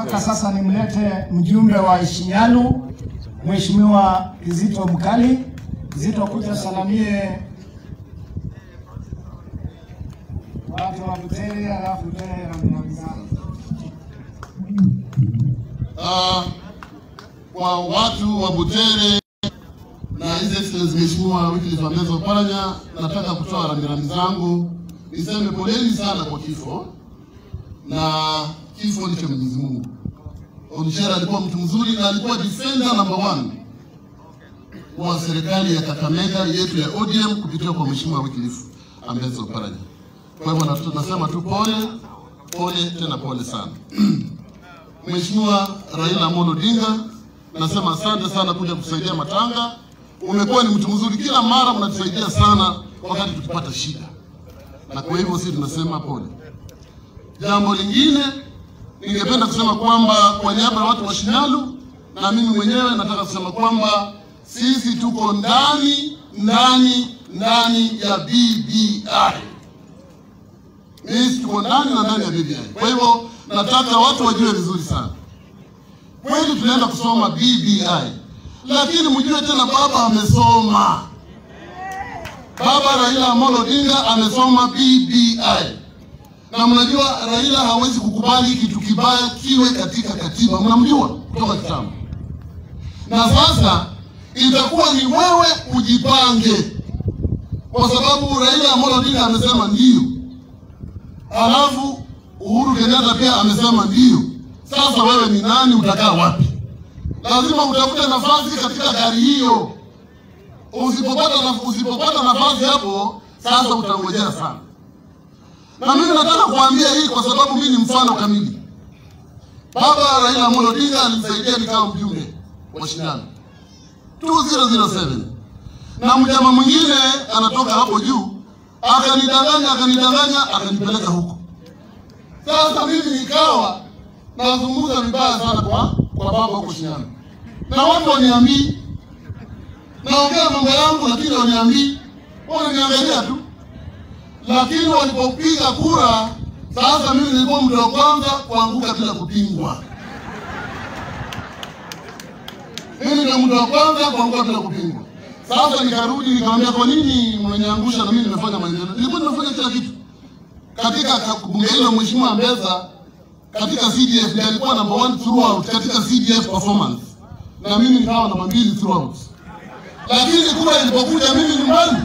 Nataka sasa nimlete mjumbe wa Ishinyalu, Mheshimiwa Kizito Mkali. Kizito, kuja salamie watu wa Butere, alafu tuende rambirambi zangu. Ah, kwa watu wa Butere na His Excellency Mheshimiwa Wycliffe Ambetsa Oparanya, nataka kutoa rambirambi zangu, niseme poleni sana kwa kifo, na kifo ni cha Mwenyezi Mungu. Onishera alikuwa mtu mzuri na alikuwa defender number one wa serikali ya Kakamega yetu ya ODM kupitia kwa Mheshimiwa Wycliffe Ambetsa Oparanya. Kwa hivyo natu- nasema tu pole pole, tena pole sana. Mheshimiwa Raila Amolo Odinga, nasema asante sana kuja kusaidia matanga. Umekuwa ni mtu mzuri, kila mara mnatusaidia sana wakati tukipata shida, na kwa hivyo sisi tunasema pole. Jambo lingine ningependa kusema kwamba kwa niaba ya watu wa Shinyalu na mimi mwenyewe nataka kusema kwamba sisi tuko ndani ndani ndani ya BBI. Sisi tuko ndani na ndani ya BBI. Kwa hivyo nataka watu wajue vizuri sana, kweli tunaenda kusoma BBI, lakini mjue tena baba amesoma, baba Raila Amolo Odinga amesoma BBI, na mnajua Raila hawezi kukubali kitu kibaya kiwe katika katiba, mnamjua kutoka kitambo, na sasa itakuwa ni wewe ujipange, kwa sababu Raila Amolo Odinga amesema ndio Alafu Uhuru Kenyatta pia amesema ndio. Sasa wewe ni nani? Utakaa wapi? Lazima utafute nafasi katika gari hiyo. Usipopata na, usipopata nafasi hapo, sasa utangojea sana. Na mimi nataka kuambia hii kwa sababu mimi ni mfano kamili. Baba Raila Amolo Odinga alinisaidia nikawa mjumbe wa shindano 2007 na mjama mwingine anatoka hapo juu akanidanganya akanidanganya akanipeleka huko. Sasa mimi nikawa nazungumza vibaya sana kwa kwa baba huko Shinyanga, na watu waniambii naongea mambo yangu, lakini waniambii, wananiangalia tu. Lakini walipopiga kura, sasa mimi nilikuwa mtu wa kwanza kuanguka bila kupingwa. Mimi ndio mtu wa kwanza kuanguka bila kupingwa. Sasa nikarudi nikamwambia, kwa nini mnaniangusha na mimi nimefanya maendeleo? Nilikuwa nimefanya kila kitu katika ka- bunge hilo. Mheshimiwa Ambetsa katika CDF ndiye alikuwa number one throughout katika CDF performance, na mimi nikawa namba mbili throughout. Lakini kura ilipokuja mimi nyumbani,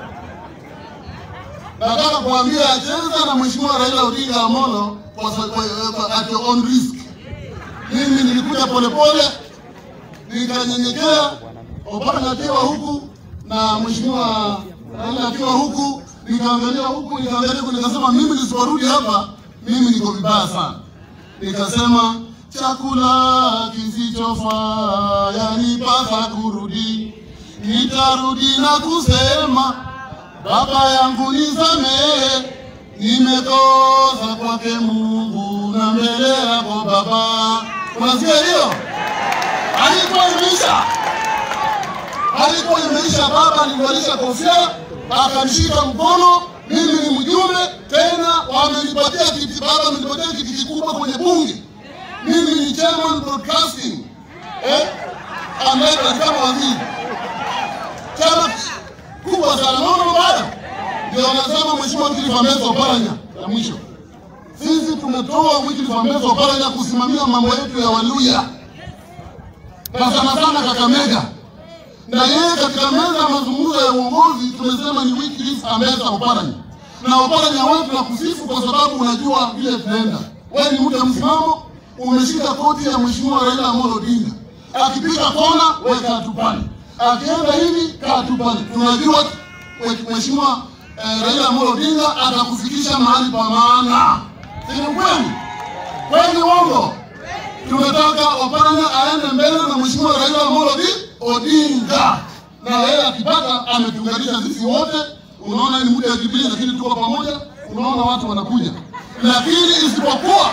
nataka kuambia cheza na Mheshimiwa Raila Odinga Amolo kwa, sa- kwa, kwa, at your own risk. Mimi nilikuja polepole nikanyenyekea Oparanya akiwa huku na mheshimiwa Raila akiwa huku, nikaangalia huku nikaangalia huku, nikasema mimi nisiporudi hapa mimi niko vibaya sana. Nikasema chakula kisichofaa yanipasa kurudi, nitarudi na kusema baba yangu nisamehe, nimekosa kwake Mungu na mbele yako Baba. Unasikia hiyo? Haikuwa imeisha alikuwa imeisha. Baba alinivalisha kofia akanishika mkono, mimi ni mjumbe tena, wamenipatia kiti. Baba amenipatia kiti kikubwa kwenye bunge, mimi ni chairman broadcasting eh, ambaye kama waziri, chama kubwa sana. Naona baba ndio wanasema Mheshimiwa Wycliffe Ambetsa Oparanya ya mwisho. Sisi tumetoa Wycliffe Ambetsa Oparanya kusimamia mambo yetu ya Waluya na sana sana Kakamega na yeye katika meza ya mazungumzo ya uongozi tumesema ni Wycliffe Ambetsa Oparanya, na Oparanya wetu na kusifu kwa sababu unajua vile tunaenda. Wewe ni mtu wa msimamo, umeshika koti ya Mheshimiwa Raila Amolo Odinga, akipiga kona wewe kaa tu pale, akienda hivi kaa tu pale. Tunajua we- Mheshimiwa eh, Raila Amolo Odinga atakufikisha mahali pa maana, si ni kweli? Kweli uongo? tunataka Oparanya aende mbele na Mheshimiwa Raila Amolo Odi- Odinga, na yeye akipata ametuunganisha sisi wote. Unaona ni muda wa Jubilee, lakini tuko pamoja. Unaona watu wanakuja, lakini isipokuwa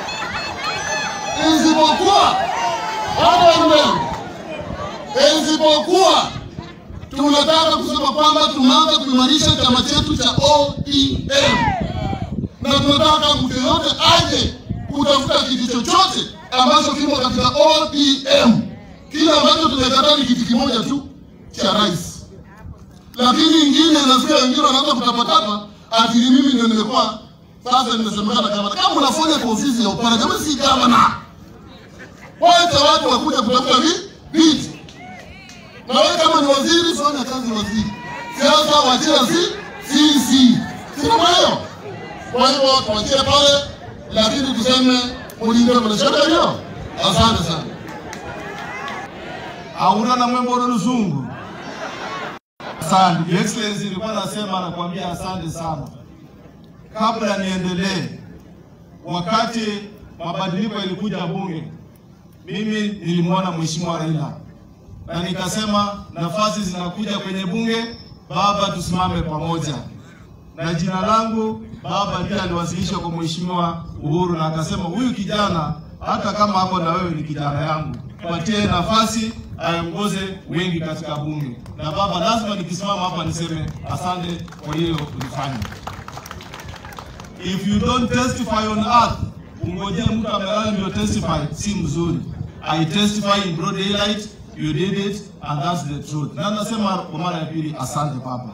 isipokuwa hata mbele, isipokuwa tunataka kusema kwamba tunaanza kuimarisha chama chetu cha ODM na tunataka mtu yoyote aje kutafuta kiti chochote ambacho kimo katika ODM. Kile ambacho tumekataa ni kiti kimoja tu cha rais, lakini ingine nasikia wengine wanaanza kutapatapa ati ni mimi ndio nimekuwa sasa nimesemekana gavana. Kama unafanya kwa ofisi ya upana, kama si gavana, wacha watu wakuja kutafuta vi- viti, na wewe kama ni waziri, fanya kazi ya waziri. Siasa wachia si sisi, sina hiyo. Kwa hivyo tuachie pale, lakini tuseme ulinde mwanasheria hiyo. Asante sana. hauna na mwembo luzungu. Asante Your Excellency, nilikuwa nasema nakwambia asante sana. Kabla niendelee, wakati mabadiliko yalikuja bunge, mimi nilimwona Mheshimiwa Raila na nikasema nafasi zinakuja kwenye bunge, baba, tusimame pamoja. Na jina langu baba ndiye aliwasilisha kwa Mheshimiwa Uhuru na akasema huyu kijana hata kama hapo na wewe ni kijana yangu, patie nafasi aongoze wengi katika bunge. Na baba, lazima nikisimama hapa niseme asante kwa hilo ulifanya. If you don't testify on earth, ungojee mtu amelala ndio testify, si mzuri. I testify in broad daylight, you did it and that's the truth. Na nasema kwa mara ya pili, asante baba.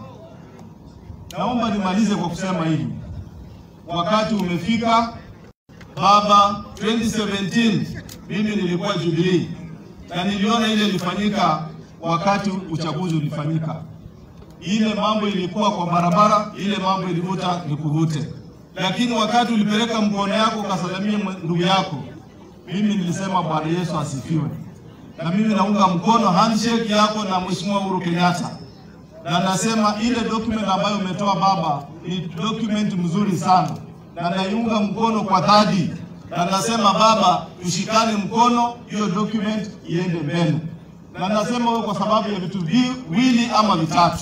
Naomba nimalize kwa kusema hivi, wakati umefika baba. 2017 mimi nilikuwa Jubilee na niliona ile ilifanyika wakati uchaguzi ulifanyika. Ile mambo ilikuwa kwa barabara, ile mambo ilivuta ni kuvute, lakini wakati ulipeleka mkono yako ukasalamia mwe- ndugu yako, mimi nilisema Bwana Yesu asifiwe, na mimi naunga mkono handshake yako na Mheshimiwa Uhuru Kenyatta na nasema ile document ambayo umetoa baba ni document mzuri sana, na naiunga mkono kwa dhati, na nasema baba, tushikane mkono, hiyo document iende mbele. Na nasema huyo kwa sababu ya vitu viwili ama vitatu.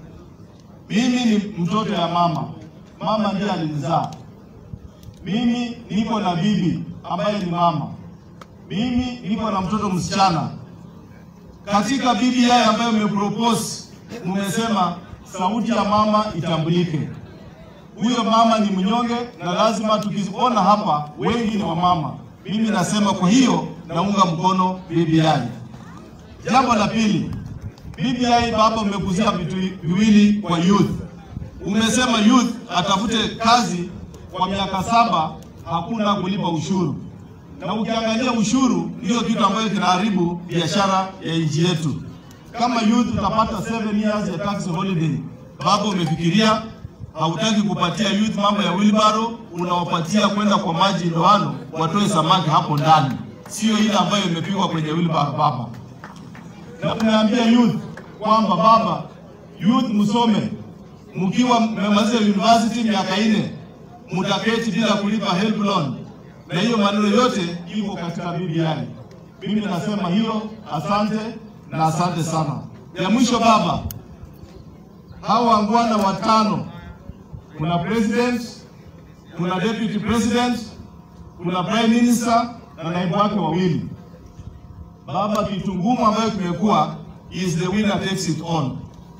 Mimi ni mtoto ya mama, mama ndiye alinizaa mimi. Niko na bibi ambaye ni mama, mimi niko na mtoto msichana katika BBI ambayo mmepropose mmesema sauti ya mama itambulike. Huyo mama ni mnyonge na lazima tukiona hapa wengi ni wamama. Mimi nasema kwa hiyo naunga mkono BBI. Jambo la pili, BBI baba, umekuzia vitu viwili kwa youth. Umesema youth atafute kazi kwa miaka saba, hakuna kulipa ushuru na ukiangalia ushuru ndio kitu ambayo kinaharibu biashara ya nchi yetu. Kama youth utapata 7 years ya tax holiday, baba, umefikiria hautaki kupatia youth mambo ya wheelbarrow, unawapatia kwenda kwa maji ndoano watoe samaki hapo ndani, sio ile ambayo imepigwa kwenye wheelbarrow baba. Na unaambia youth kwamba baba, youth msome, mkiwa mmemaliza university miaka nne mtaketi bila kulipa help loan na hiyo maneno yote iko katika BBI. Mimi nasema hiyo, asante na asante sana. Ya mwisho baba, hawa wangwana watano, kuna president, kuna deputy president, kuna prime minister na naibu wake wawili. Baba, kitu ngumu ambayo kimekuwa is the winner takes it all,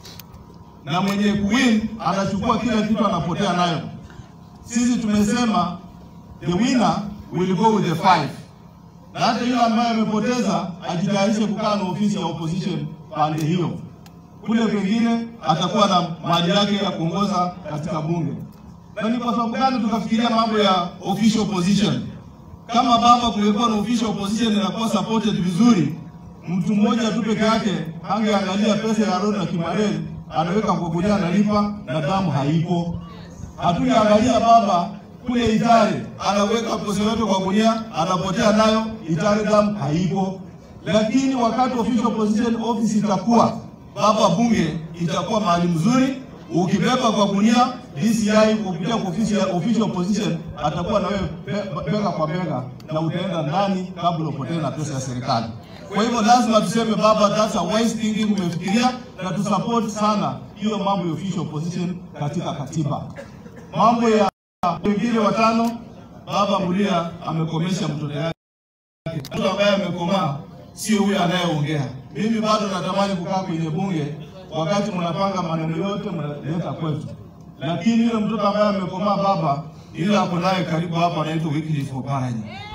na mwenye kuwin anachukua kila kitu anapotea nayo. Sisi tumesema the winner will go with the five, na hata yule ambaye amepoteza ajitayarishe kukaa na ofisi ya opposition pande hiyo. Kule kwengine atakuwa na mali yake ya kuongoza katika bunge. Na ni kwa sababu gani tukafikiria mambo ya official opposition? Kama baba, kungekuwa na official opposition inakuwa supported vizuri, mtu mmoja tu peke yake angeangalia pesa ya Aaron na Kimarel anaweka kwa gunia analipa na damu haipo. Hatujaangalia baba kule Itare anaweka pesa yote kwa gunia anapotea nayo, Itare damu haipo. Lakini wakati official opposition office itakuwa baba, bunge itakuwa mahali mzuri, ukibeba kwa gunia DCI kupitia kwa ofisi ya official opposition atakuwa na wewe be- bega kwa bega, na utaenda ndani kabla upotee na pesa ya serikali. Kwa hivyo lazima tuseme baba, that's a wise thinking, umefikiria na tusupport sana hiyo mambo ya official opposition katika katiba. Mambo ya wengine watano, baba Mulia amekomesha mtoto yake. Mtu ambaye amekomaa sio huyo anayeongea. Mimi bado natamani kukaa kwenye bunge wakati mnapanga maneno yote mnaleta kwetu, lakini yule mtoto ambaye amekomaa baba, ile ako naye karibu hapa, anaitwa Wycliffe Oparanya.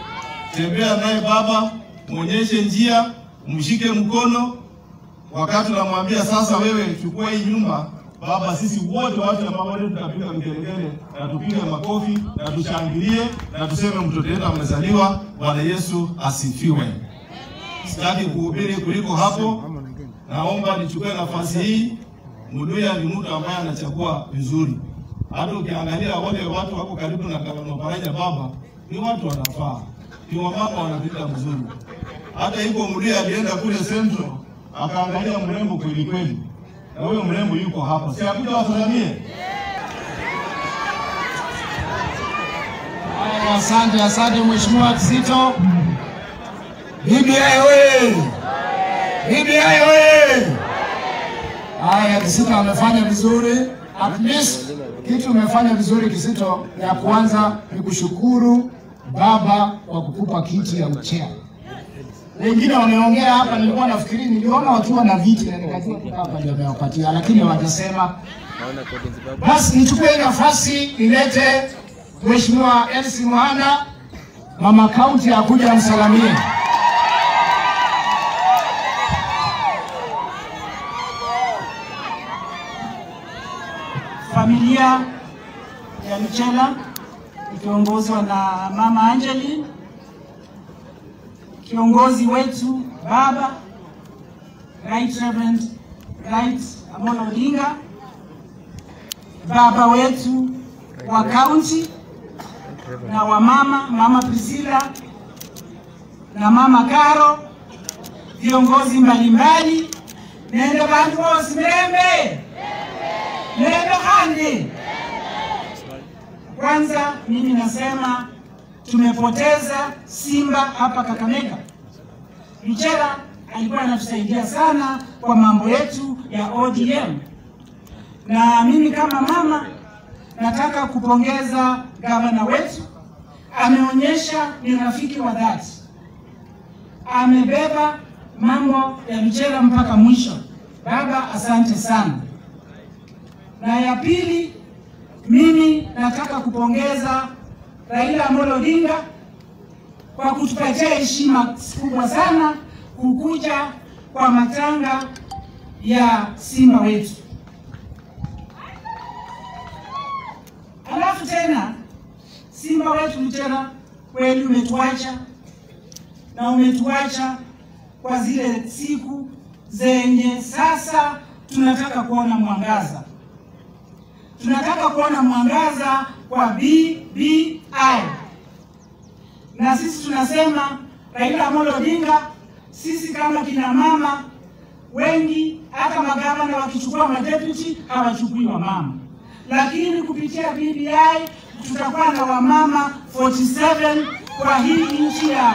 tembea naye baba, mwonyeshe njia, mshike mkono. Wakati unamwambia sasa, wewe chukua hii nyumba, baba, sisi wote watu ambao wote tutapiga vigelegele na tupige makofi na tushangilie na tuseme mtoto wetu amezaliwa. Bwana Yesu asifiwe. Sitaki kuhubiri kuliko hapo. Naomba nichukue nafasi hii. Muluya ni mtu ambaye anachagua vizuri. Hata ukiangalia wale watu wako karibu na gavana Oparanya baba, ni watu wanafaa, ni wamama wanapita vizuri. Hata hivyo Muluya alienda kule Central akaangalia mrembo kweli kweli, na huyo mrembo yuko hapa, si akuja wasalamie. Haya, Asante, asante Mheshimiwa Kizito. BBI oye! BBI oye! Haya, Kizito amefanya vizuri. At least kitu umefanya vizuri Kizito, ya kwanza ni kushukuru baba kwa kukupa kiti ya uchea. Wengine wameongea hapa, nilikuwa nafikiri, niliona wakiwa na viti na nikajua tu hapa ndio amewapatia, lakini hawajasema. Basi nichukue hii nafasi nilete Mheshimiwa Elsi Muhana, mama kaunti akuja amsalamie. Familia ya Mchela ikiongozwa na mama Angeli, kiongozi wetu baba Right Reverend Right Amolo Odinga, baba wetu wa kaunti na wa mama mama Priscilla na mama Karo, viongozi mbalimbali, nenda bantu bose mirembe nenda handi. Kwanza mimi nasema tumepoteza simba hapa Kakamega. Mchera alikuwa anatusaidia sana kwa mambo yetu ya ODM, na mimi kama mama nataka kupongeza gavana wetu, ameonyesha ni rafiki wa dhati, amebeba mambo ya Mchera mpaka mwisho. Baba, asante sana. Na ya pili, mimi nataka kupongeza Raila Amolo Odinga kwa kutupatia heshima kubwa sana kukuja kwa matanga ya simba wetu. Alafu tena simba wetu tena kweli umetuacha na umetuacha kwa zile siku zenye sasa tunataka kuona mwangaza tunataka kuona mwangaza kwa BBI, na sisi tunasema Raila Amolo Odinga, sisi kama kina mama wengi, hata magavana wakichukua madeputy hawachukui wamama, lakini kupitia BBI tutakuwa na wamama 47 kwa hii nchi ya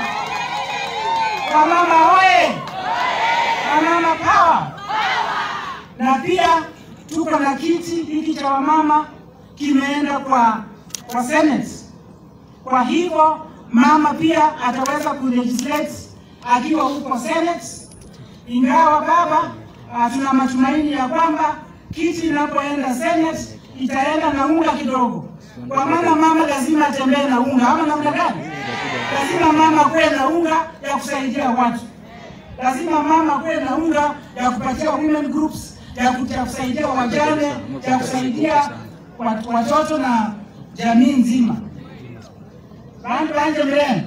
wamama oye, wamama power, na pia tuko na kiti hiki cha wamama kimeenda kwa kwa Senate. Kwa hivyo mama pia ataweza kulegislate akiwa huko Senate, ingawa baba, uh, tuna matumaini ya kwamba kiti inapoenda Senate itaenda na unga kidogo, kwa maana mama lazima atembee na unga, ama namna gani? Lazima mama kuwe na unga ya kusaidia watu, lazima mama kuwe na unga ya kupatia women groups ya kusaidia wajane, ya kusaidia watoto na jamii nzima. Bantu banje mrembe,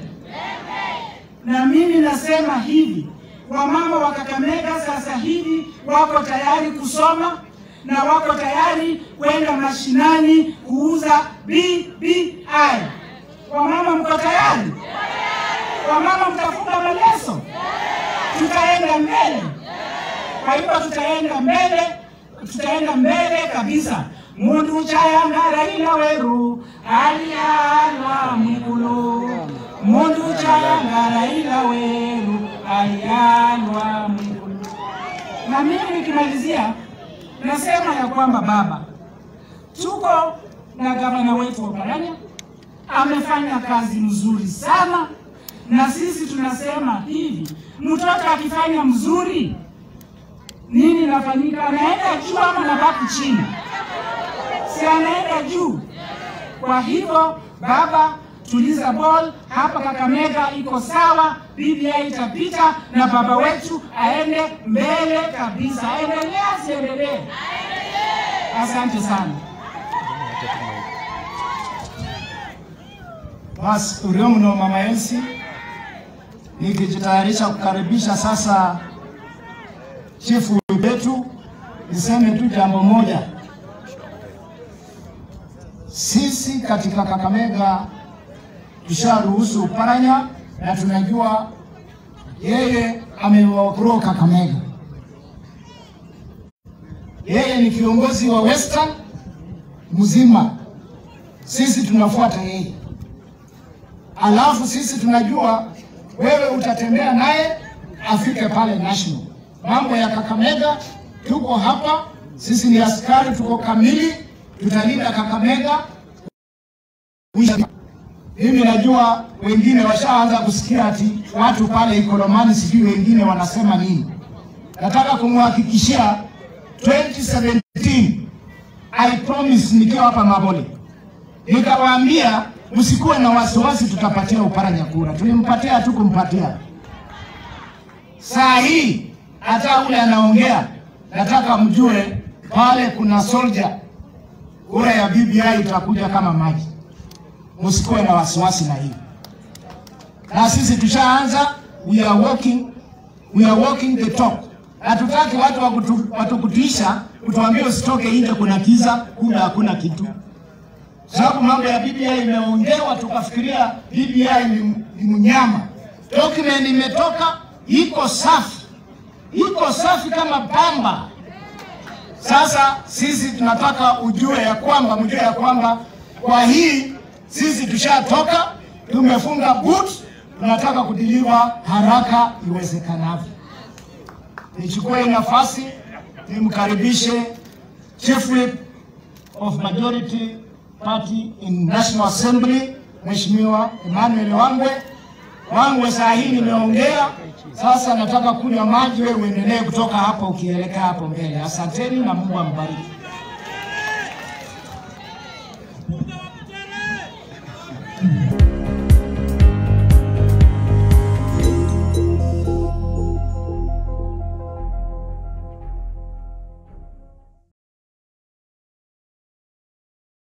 na mimi nasema hivi, wamama wa Kakamega sasa hivi wako tayari kusoma na wako tayari kwenda mashinani kuuza BBI. Wamama mko tayari? Wamama mtafunga maleso? Tutaenda mbele. Kwa hivyo tutaenda mbele, tutaenda mbele kabisa. mundu chayanga Raila weru alialwa mwikulu mundu chayanga Raila weru alialwa mwikulu. Na mimi nikimalizia, nasema ya kwamba baba, tuko na gavana wetu Oparanya amefanya kazi mzuri sana, na sisi tunasema hivi, mtoto akifanya mzuri nini nafanyika? Anaenda juu ama nabaki chini? Si anaenda juu. Kwa hivyo baba, tuliza ball hapa. Kakamega iko sawa, BBI itapita na baba wetu aende mbele kabisa. Aendelee asiendelee? Asante sana. Basi urio mno mama Elsi, nikijitayarisha kukaribisha sasa chifu wetu, niseme tu jambo moja. Sisi katika Kakamega tusharuhusu Uparanya na tunajua yeye amewagrow Kakamega. Yeye ni kiongozi wa Western mzima, sisi tunafuata yeye alafu sisi tunajua wewe utatembea naye afike pale national. Mambo ya Kakamega, tuko hapa, sisi ni askari, tuko kamili, tutalinda Kakamega. Mimi najua wengine washaanza kusikia ati watu pale Ikolomani, sijui wengine wanasema nini. Nataka kumhakikishia 2017 I promise, nikiwa hapa Mabole nikawaambia msikuwe na wasiwasi, tutapatia Uparanya kura. Tulimpatia tu kumpatia. Saa hii hata ule anaongea, nataka mjue pale kuna soldier, kura ya BBI itakuja kama maji, msikuwe na wasiwasi na hii. Na sisi tushaanza, we are walking, we are walking the talk. Hatutaki watu wakutu, watukutisha kutuambia usitoke nje, kuna kiza, kumbe hakuna kitu sababu mambo ya BBI imeongewa, tukafikiria BBI ni, ni mnyama. Document imetoka iko safi, iko safi kama pamba. Sasa sisi tunataka ujue ya kwamba mjue ya kwamba kwa hii sisi tushatoka, tumefunga boot, tunataka kudiliwa haraka iwezekanavyo. Nichukue nafasi nimkaribishe Chief Whip of Majority Party in National Assembly Mheshimiwa Emmanuel Wangwe. Wangwe, saa hii nimeongea, sasa nataka kunywa maji, wewe uendelee kutoka hapo ukielekea hapo mbele. Asanteni na Mungu ambariki.